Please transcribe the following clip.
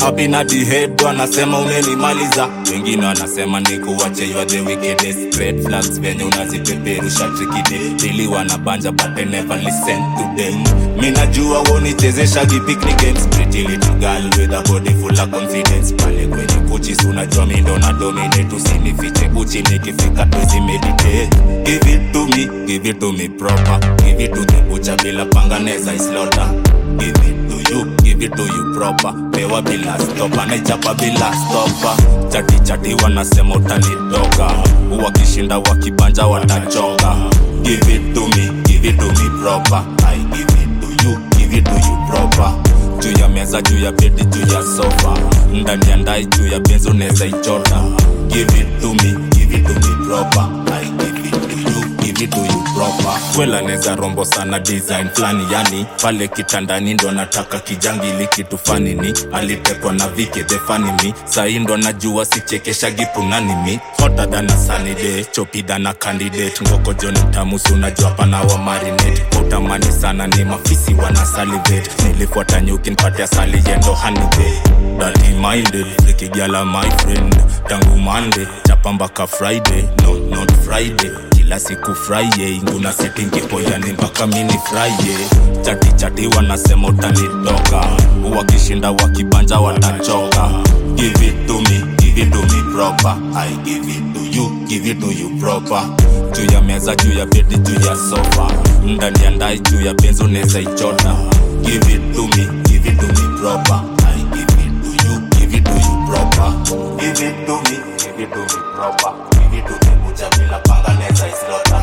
happy na the head wanasema umenimaliza wengine wanasema ni kuwache you are the wickedest red flags venye unazipeperusha trikide dili wanabanja but I never listen to them mi najua wonichezeshagi picnic games pretty little girl with a body full of confidence pale kwenye kuchis unajua mi ndo na dominate usinifiche uchi nikifika tuzi meditate give it to me give it to me proper give it to the butcher bila panganeza islota give it to you give it to you proper pewa bila stopa naichapa bila stopa chati chati wanasema utanitoka wakishinda wakibanja watachonga give it to me give it to me proper i give it to you give it to you proper juu ya meza juu ya bedi juu ya sofa ndani ya ndai juu ya benzo unaweza ichota give it to me give it to me proper i give it to you give it to you proper kwela neza rombo sana design flani yani pale kitandani ndo nataka kijangili kitu fanini alitekwa na vike the funny me sahi ndo najua sichekesha gipunani mi hotter than a sunny day chopi than a candidate ngoko joni mtamusu unajua pana wa marinate kwa utamani sana ni mafisi wana salivate nilifuata nyuki npatia sali yendo hanibe dirty minded ikigala my friend tangu monday chapambaka friday no not friday kila siku friday nguna setingipoyani mpaka mini friday chati chati wanasema utanitoka wakishinda wakibanja watachoka give it to me give it to me proper i give it to you give it to you proper juu ya meza juu ya bedi juu ya sofa ndani ya ndai juu ya benzo neza ichota give it to me give it to me proper i give it to you give it to you proper give it to me give it to me proper give it to me mucha bila panga neza islota